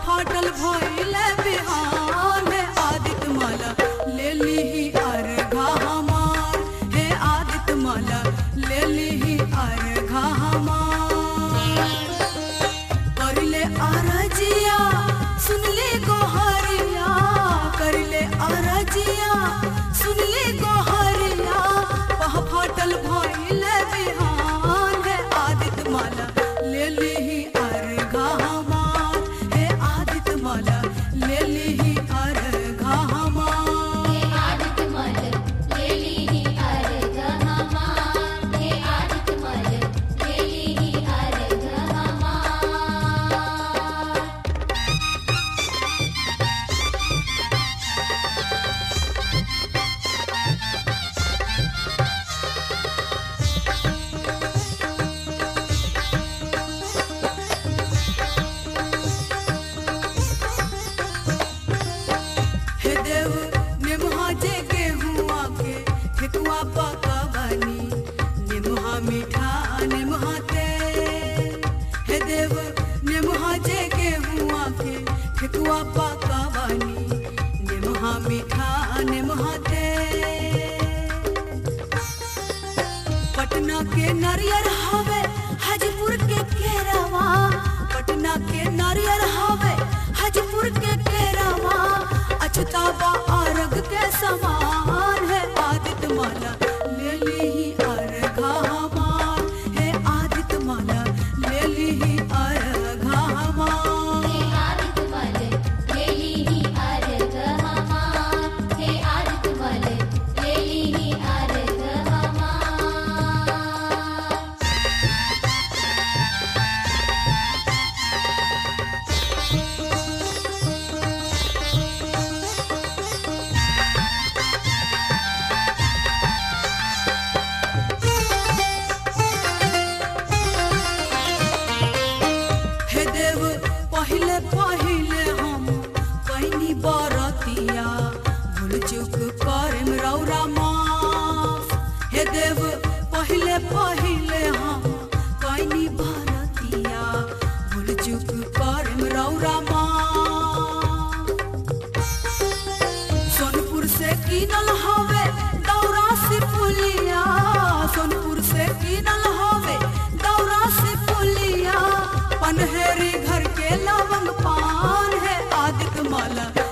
फाटल भइले बिहान हे आदित्य माला ले लीही अर्घा हमार हे आदित्य माला ले लीही अर्घा हमार करले अरजिया सुनले गोहरिया करले अरजिया सुनले गोहरिया पह फाटल भइले बिहान हे आदित्य माला ले लीही अर्घा हमार हे आदित्य माला ले लीही अर्घा हमार हे आदित्य मल ले लीही अर्घ हमार हे आदित्य मल ले लीही अर्घ हमार हे देव निमहा जे गेहुआ के ठेकुआ पका बनी निमहा मीठा निमहा ते हे देव निमहा जे गेहुआ के ठेकुआ पका बनी निमहा मीठा निमहा ते पटना के नारियर हवे हाजीपुर के केरवा पटना के नारियर हवे हाजीपुर के केरवा अछतावा अर्घ के समान है आदित्य माला ले लीही अर्घा हमार हे आदित्य माला ले लीही अर्घा हमार हे आदित्य मल ले लीही अर्घ हमार हे आदित्य मल ले लीही अर्घ हमार हे देव पहिले पहिले हम कैनी बरतिया भूल चूक करम रौरा माफ हे देव पहिले पहिले हम कैनी बरतिया भूल चूक करम रौरा माफ सोनपुर से कीनल हवे दौरा से पुलिया सोनपुर से कीनल हवे दौरा से पुलिया पनहेरी घर के लवंग पान है आदित्य माला